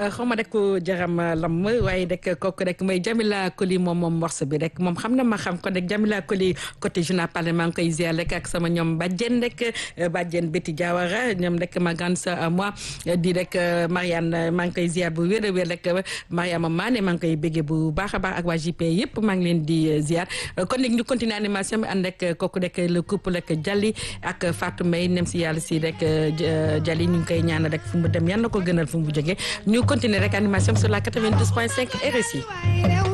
xaw ma rek jaram lam waaye rek kooku rek mooy Jamila Koli moom moom morceau bi rek moom xam na ma xam kon rek Jamila Koli côté journal parlé maa ngi koy ziar rek ak sama ñoom bàjjen rek bàjjen Betty Diawara ñoom rek ma grande sœur à moi di rek Marianne maa ngi koy ziar bu wér a wér rek Mariama Mané maa ngi koy béggee bu baax a baax ak waa JP yëpp maa ngi leen di ziar kon nag ñu continuer animation bi ànd rek kooku rek le couple rek Jali ak Fatou Mbaye nem si yàlla si rek Jali ñu ngi koy ñaanal rek fu mu dem yal na ko gënal fu mu jógee ñu continuer rek animation sur la 92.5 RSI